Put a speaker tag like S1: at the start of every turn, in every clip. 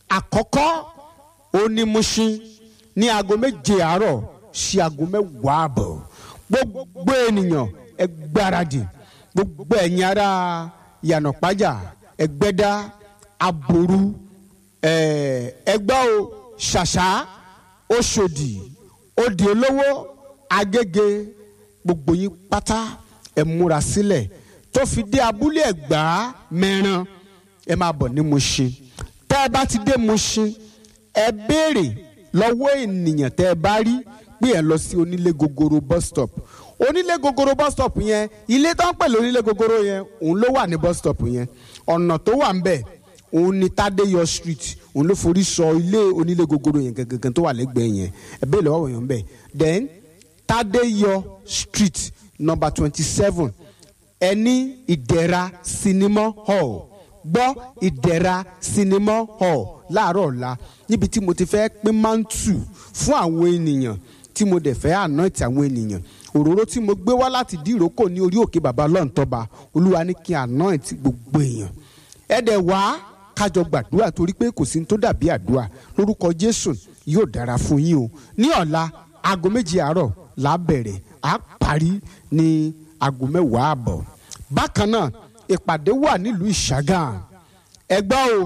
S1: àkọ́kọ́ ó ní Mushin ní aago méje àárọ̀ sí aago mẹ́wàá àbọ̀ gbogbo ènìyàn ẹ gbáradì gbogbo ẹ̀yin ará yànnàpájà ẹgbẹ́dá aboru ẹgbẹ́ o ṣàṣà oṣòdì òdì olówó agége gbogbo yín pátá ẹ múra sílẹ̀ tó fi dé abúlé ẹ̀gbá mẹ́ran ẹ máa bọ̀ ní Mushin tẹ́ ẹ bá ti dé Mushin ẹ béèrè lọ́wọ́ ènìyàn tẹ́ ẹ bá rí pé ẹ lọ sí onílé gogoro bus stop onílé gogoro bus stop yẹn ilé tó ń pè lónílé gogoro yẹn òun ló wà ní bus stop yẹn ọ̀nà tó wà ń bẹ̀ òun ni Tádéyọ̀ street òun ló forí sọ ilé onílé gogoro yẹn gangan tó wà lẹ́gbẹ̀ẹ́ yẹn ẹ béèrè lọ́wọ́ yẹn ń bẹ̀ then Tádéyọ̀ street number twenty seven ẹni ìdẹ̀ra cinema hall gbọ́ ìdẹ̀ra cinema hall láàárọ̀ ọ̀la níbi tí mo ti fẹ́ pín mántù fún àwọn ènìyàn tí mo dẹ̀ fẹ́ anoint àwọn ènìyàn òróró tí mo gbé wá láti dí ìrókò ní orí òkè bàbá lọ́ǹtọ́ba olúwa ní kí n anoint gbogbo èèyàn ẹ dẹ̀ wá kájọ gbàdúrà torí pé kò sí ní tó dàbí àdúrà lórúkọ jésù yóò dára fún yín o ní ọ̀la aago méjì àárọ̀ là á bẹ̀rẹ̀ á parí ní aago mẹ́wàá àbọ̀ bákan náà ìpàdé wà nílùú ìṣàgà ẹgbẹ́ o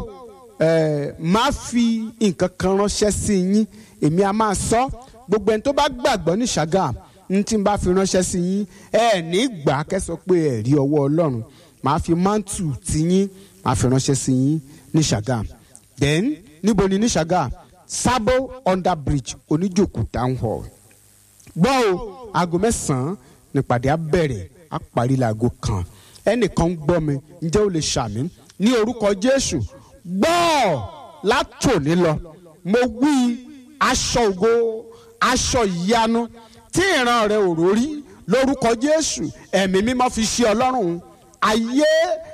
S1: ẹ máa fi nǹkan kan ránṣẹ́ sí yín èmi a máa sọ gbogbo ẹni tó bá gbàgbọ́ ní ìṣàgà n tí n bá fi ránṣẹ́ sí yín ẹ ní gbà kẹ́sọ pé ẹ rí ọwọ́ ọlọ́run màá fi mántù tí yín màá fi ránṣẹ́ sí yín ní ìṣàgà then níbo ni ní ìṣàgà Sabo under bridge oníjòkó town hall gbọ́ o aago mẹ́sàn-án nípàdé á bẹ̀rẹ̀ á parí láago kan ẹnìkan ń gbọ́ mi ǹjẹ́ o lè ṣàmì ní orúkọ Jésù gbọ́ látòní lọ mo wí aṣọ ògo aṣọ ìyanu tí ìran rẹ ò rórí lórúkọ Jésù ẹ̀mí mímọ́ fi ṣe ọlọ́run ayé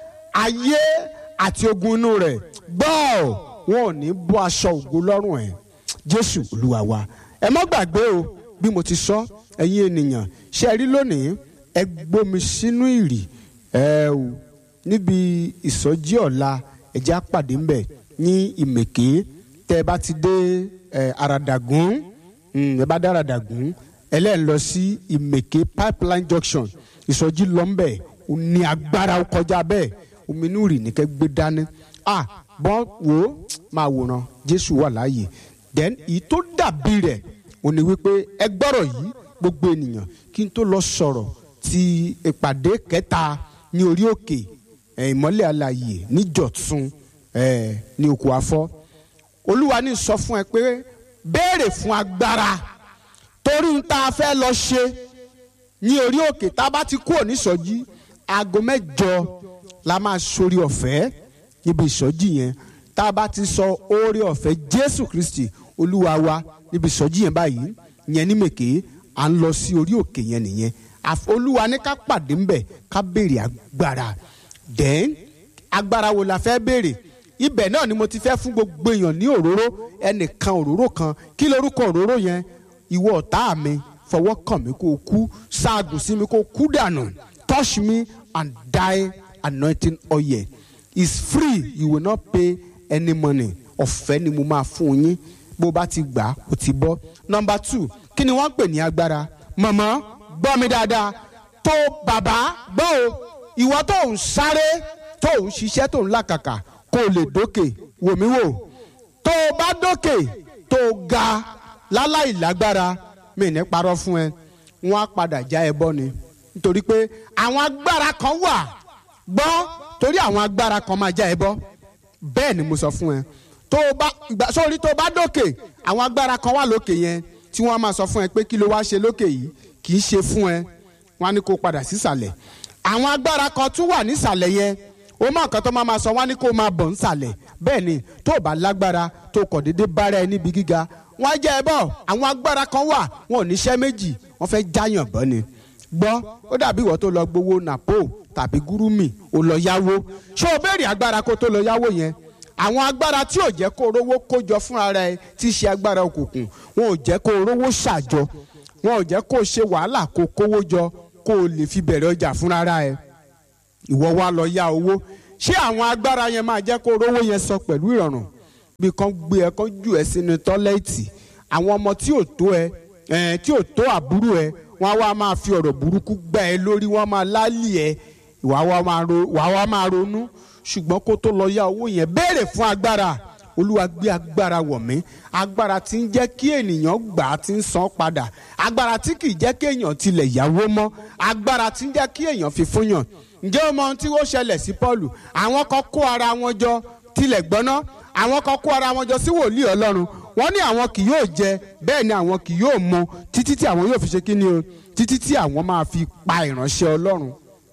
S1: ayé àti ogun inú rẹ̀ gbọ́ wọn ò ní bọ́ aṣọ ògo lọ́rùn ẹ̀ Jésù Olúwa wa ẹ má gbàgbé o bí mo ti sọ ẹ̀yin ènìyàn ṣe rí lónìí ẹ gbómi sínú ìrì ẹ o níbi ìsọjí ọ̀la ẹ̀jẹ̀ àpàdé ń bẹ̀ ní ìmẹ̀ké tẹ́ ẹ bá ti dé ẹ àràdàgún ẹ bá dé àràdàgún ẹlẹ́yìn lọ sí ìmẹ̀ké pipeline junction ìsọjí lọ́nbẹ̀ ò ní agbára kọjá bẹ́ẹ̀ omi inú ìrì ní kẹ́ gbé dání ah bọ́n wò ó máa wòran Jésù wà láàyè then èyí tó dàbí rẹ̀ ò ní wípé ẹ gbọ́rọ̀ yìí gbogbo ènìyàn kí n tó lọ sọ̀rọ̀ ti ìpàdé kẹta ní orí òkè ìmọ́lẹ̀ alààyè níjọ̀tún ní òkú afọ́ olúwa ní sọ fún ẹ pé béèrè fún agbára torí ń tá a fẹ́ lọ ṣe ní orí òkè tá a bá ti kúrò nísọjí aago mẹ́jọ la máa sórí ọ̀fẹ́ níbi ìsọjí yẹn tá a bá ti sọ oore ọ̀fẹ́ jésù kristi olúwa wa níbi ìsọjí yẹn báyìí yẹn ní mèké à ń lọ sí orí òkè yẹn nìyẹn olúwa ní ká pàdé ńbẹ ká béèrè agbára then agbára wo la fẹ́ béèrè ibẹ̀ náà ni mo ti fẹ́ fún gbogbo èèyàn ní òróró ẹnìkan òróró kan kí lorúkọ òróró yẹn ìwọ ọ̀tá mi fọwọ́ kàn mí kó o kú ṣaagùn sí mi kó o kú dànù touch me and die anointing oil is free you will not pay any money ọ̀fẹ́ ni mo máa fún yín bó o bá ti gbà ó ti bọ́ number two kí ni wọ́n ń pè ní agbára mọ̀mọ́ gbọ́ mi dáadáa tó bàbá gbọ́ o ìwọ tó ń sáré tó ń ṣiṣẹ́ tó ń làkàkà kó o lè dókè wò mí wò tó o bá dókè tó o ga láláì lágbára mi ní parọ́ fún ẹ wọ́n á padà já ẹ bọ́ ni nítorí pé àwọn agbára kan wà gbọ́ torí àwọn agbára kan máa já ẹ bọ́ bẹ́ẹ̀ ni mo sọ fún ẹ tó o bá ìgbà sórí tó o bá dókè àwọn agbára kan wà lókè yẹn tí wọ́n á máa sọ fún ẹ pé kí ló wá ṣe lókè yìí kì í ṣe fún ẹ wọ́n á ní kó padà sísàlẹ̀ àwọn agbára kan tún wà nísàlẹ̀ yẹn ó mọ nǹkan tó máa ma sọ wọ́n á ní kó máa bọ̀ nísàlẹ̀ bẹ́ẹ̀ ni tó o bá lágbára tó kọ̀ déédé bára ẹ níbi gíga wọ́n á jẹ́ ẹ bọ̀ àwọn agbára kan wà wọn ò níṣẹ́ méjì wọ́n fẹ́ jáyàn bọ́ ni gbọ́ ó dàbí ìwọ tó lọ gbowó nàpó tàbí gúrúmì ó lọ yáwó ṣé o béèrè agbára kó tó lọ yáwó yẹn àwọn agbára tí ò jẹ́ kó o rówó kójọ fúnra rẹ tí í ṣe agbára òkùnkùn wọn ò jẹ́ kó o rówó ṣàjọ wọn ò jẹ́ kó o ṣe wàhálà kó o kówó jọ kó o lè fi bẹ̀rẹ̀ ọjà fúnra rẹ ìwọ wa lọ yá owó ṣé àwọn agbára yẹn máa jẹ́ kó o rówó yẹn sọ pẹ̀lú ìrọ̀rùn bí kan gbé ẹ kan jù ẹ sínú tọ́lẹ́ẹ̀tì àwọn ọmọ tí ò tó ẹ ẹ tí ò tó àbúrò ẹ wọn á wá máa fi ọ̀rọ̀ burúkú gbá ẹ lórí wọn máa lálì ẹ wàá wá máa ro wàá wá máa ronú ṣùgbọ́n kó tó lọ yá owó yẹn béèrè fún agbára olúwa gbé agbára wọ̀ mí agbára tí ń jẹ́ kí ènìyàn gbà á ti ń san padà agbára tí kì í jẹ́ kí èèyàn tilẹ̀ yáwó mọ́ agbára tí ń jẹ́ kí èèyàn fi fún yàn ǹjẹ́ o mọ ohun tí ó ṣẹlẹ̀ sí Paul àwọn kan kó ara wọn jọ tilẹ̀ gbọ́ná àwọn kan kó ara wọn jọ sí wòlíì ọlọ́run wọ́n ní àwọn kì yóò jẹ bẹ́ẹ̀ ni àwọn kì yóò mu títí tí àwọn yóò fi ṣe kíni o títí tí àwọn máa fi pa ìránṣẹ́ ọlọ́run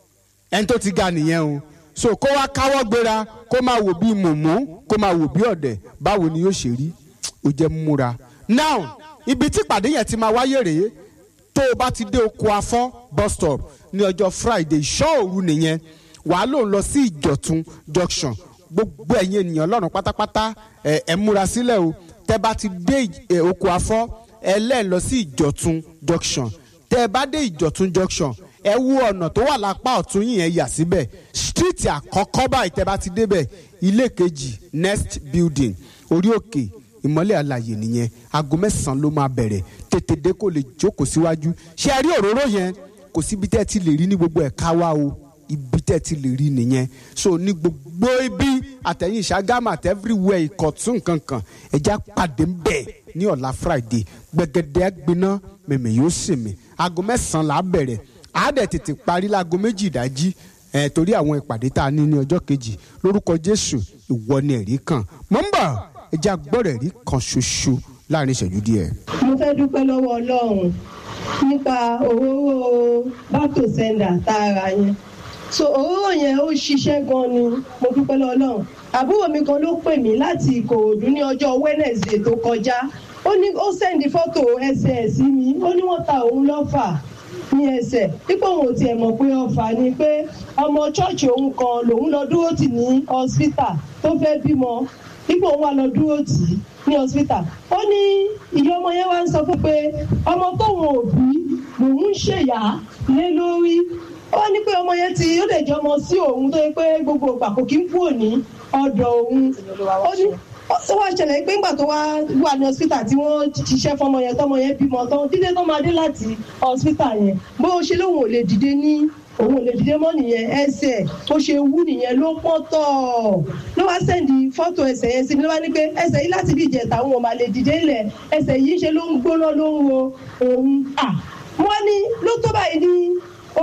S1: ẹni tó ti ga nìyẹn o so kó wá káwọ́ gbéra kó máa wò bí mùmú kó máa wò bí ọ̀dẹ̀ báwo ni yóò ṣe rí ó jẹ́ múra. now ibi tí ìpàdé yẹn ti máa wáyé rèé tó o bá ti dé oko afọ́ bus stop ní ọjọ́ friday ìṣọ́ òru nìyẹn wàá lòun lọ sí ìjọ̀tún junction gbogbo ẹ̀yin ènìyàn lọ́rùn pátápátá ẹ̀ ẹ̀ múra sílẹ̀ o tẹ́ bá ti dé ẹ̀, oko afọ́ ẹ lẹ́ẹ̀ lọ sí ìjọ̀tún junction tẹ́ bá dé ìjọ̀tún junction ẹ wo ọ̀nà tó wà lápá ọ̀tún yìí yẹn yà síbẹ̀ street àkọ́kọ́ báyìí tẹ́ bá ti débẹ̀ ilé kejì next building orí òkè ìmọ́lẹ̀ àlàyé nìyẹn aago mẹ́sàn-án ló máa bẹ̀rẹ̀ tètè dé kó lè jókòó síwájú ṣé ẹ rí òróró yẹn kò síbi tẹ́ ẹ ti lè rí ní gbogbo ẹ̀ka wa o ibi tẹ́ ẹ ti lè rí nìyẹn so ní gbogbo ibi àtẹ̀yìn ìṣàgámà àti everywhere ìkọ̀tún kankan ẹ̀já pàdé ń bẹ̀ ní ọ̀la friday gbẹ̀gẹ̀dẹ̀ gbiná mẹ̀mẹ̀ yóò sì mí aago mẹ́sàn-án là á bẹ̀rẹ̀ á dẹ̀ tètè parí láago méjì ìdájí ẹ̀ torí àwọn ìpàdé tá a ní ní ọjọ́ kejì lórúkọ jésù ìwọ ni ẹ̀rí kan mọ̀ ń bọ̀ ẹ̀já gbọ́dọ̀ ẹ̀rí kan ṣoṣo láàrin ìṣẹ́jú díẹ̀.
S2: mo fẹ́ dúpẹ́ lọ́wọ́ ọlọ́run nípa òróró back to sender tá a rà yẹn so òróró yẹn ó ṣiṣẹ́ gan ni mo dúpẹ́ lọ́wọ́ ọlọ́run àbúrò mi kan ló pè mí láti ìkòròdú ní ọjọ́ wednesday tó kọjá ó ní ó sẹ́ndí fọ́tò ẹsẹ̀ ẹ̀ sí mi ó ní wọ́n ta òun lọ́fà ní ẹsẹ̀ dípò òun ò tiẹ̀ mọ̀ pé ọfà ni pé ọmọ chọ́ọ̀chì òun kan lòun lọ dúró tì ní hospital tó fẹ́ bímọ dípò òun wà lọ dúró tì í ní hospital ó ní ìyá ọmọ yẹn wá ń sọ fún pé ọmọ tóun ò bí lòun ń ṣèyá lé lórí ó ní pé ọmọ yẹn ti ó lè jẹ ọmọ sí òun tó yẹ pé gbogbo ìgbà kò kí ń kúrò ní ọ̀dọ̀ òun ó ní ó wá ṣẹlẹ̀ pé ńgbà tó wá wà ní hospital tí wọ́n ṣiṣẹ́ fọmọ yẹn tọmọ yẹn bímọ tán dídé tó máa dé láti hospital yẹn bó ṣe lóun ò lè dìde ní òun ò lè dìde mọ́ nìyẹn ẹsẹ̀ ó ṣe wú nìyẹn ló pọ́n tọ̀ ló wá sẹ́ndì fọ́tò ẹsẹ̀ yẹn sí mi ló wá ní pé ẹsẹ̀ yìí láti bí ìjẹta òun ò máa lè dìde lẹ̀ ẹsẹ̀ yìí ṣe ló ń gbóná ló ń ro òun à wọ́n ní ló tó báyìí ní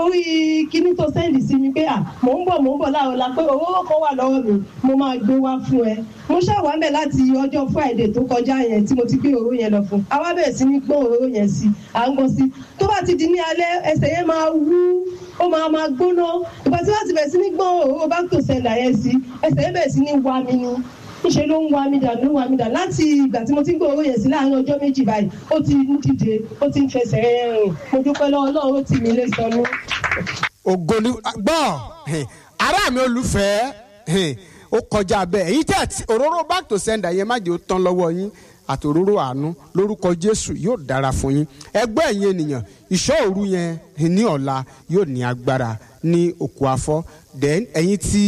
S2: orí kíní tó sẹ́ndì sí mi pé à mò ń bọ̀ mò ń bọ̀ láàrọ̀ la pé owó kan wà lọ́wọ́ mi mo máa gbé wá fún ẹ mo ṣàwá mẹ́ láti ọjọ́ friday tó kọjá yẹn tí mo ti gbé òróró yẹn lọ fún àwa bẹ̀rẹ̀ sí ní gbọ́n òróró yẹn sí à ń gbọ́ sí tó bá ti di ní alẹ́ ẹsẹ̀ yẹn máa wú ó máa máa gbóná ìgbà tí wọ́n ti bẹ̀rẹ̀ sí ní gbọ́n òróró bá tó sẹ́ndà yẹn sí ẹsẹ̀ yẹn bẹ̀rẹ̀ sí ní wá mi ni níṣẹ́ ló ń wá mi dà ló ń wá mi dà láti ìgbà tí mo ti ń gbé owó yẹn sí láàárín ọjọ́ méjì báyìí ó ti ń dìde ó ti ń fẹsẹ̀ rìn mo dúpẹ́ lọ́wọ́ Ọlọ́run ó tì mí lé sọnù.
S1: ògo ni gbọ́ ará mi olùfẹ́ ó kọjá bẹ́ẹ̀ èyí tẹ́ àti òróró back to sender yẹn má jẹ́ ó tán lọ́wọ́ yín àti òróró àánú lórúkọ jésù yóò dára fún yín ẹgbẹ́ ẹ̀yin ènìyàn ìṣọ́ òru yẹn ní ọ̀la yóò ní agbára ní òkú afọ́ then ẹ̀yin tí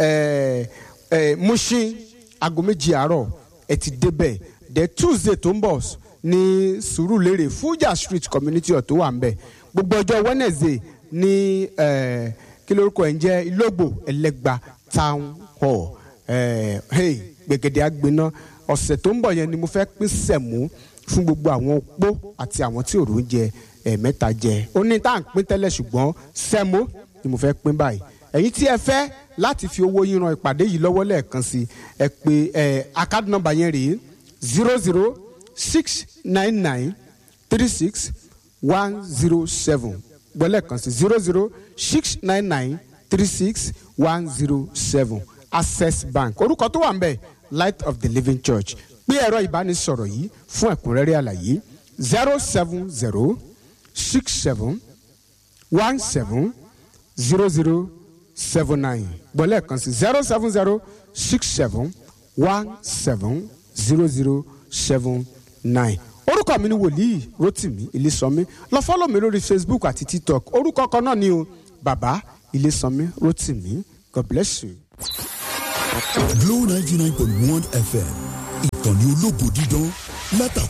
S1: Mushin aago méjì àárọ̀ ẹ ti débẹ̀ then tuesday tó ń bọ̀ ní sùúrùlérè fújà street community hall tó wà ń bẹ̀ gbogbo ọjọ́ wednesday ní kí lórúkọ ẹ̀ ń jẹ́ ìlógbò ẹlẹ́gba town hall hey gbẹ̀gẹ̀dẹ̀ àgbẹ̀ná ọ̀sẹ̀ tó ń bọ̀ yẹn ni mo fẹ́ pín sẹ̀mú fún gbogbo àwọn opó àti àwọn tí òrò ń jẹ ẹ̀ẹ̀mẹ́ta jẹ ó ní tá à ń pín tẹ́lẹ̀ ṣùgbọ́n sẹ́mó ni mo fẹ́ pín báyìí ẹ̀yin tí ẹ fẹ́ láti fi owó yín ran ìpàdé yìí lọ́wọ́ lẹ́ẹ̀kan sí ẹ pé ẹ account number yẹn rèé zero zero six nine nine three six one zero seven gbọ́lẹ̀ kan sí zero zero six nine nine three six one zero seven access bank orúkọ tó wà ń bẹ̀ light of the living church pé ẹ̀rọ ìbánisọ̀rọ̀ yìí fún ẹ̀kúnrẹ́rẹ́ àlàyé zero seven zero six seven one seven zero zero seven nine gbọ́lẹ̀ kan sí zero seven zero six seven one seven zero zero seven nine orúkọ mi ni wòlíì rotimi ilésànmí lọ fọ́lọ̀ mi lórí facebook àti tiktok orúkọ kan náà ni o bàbá ilésànmí rotimi god bless you.
S3: Glow 99.1 FM ìkànnì ológo dídán látàkùn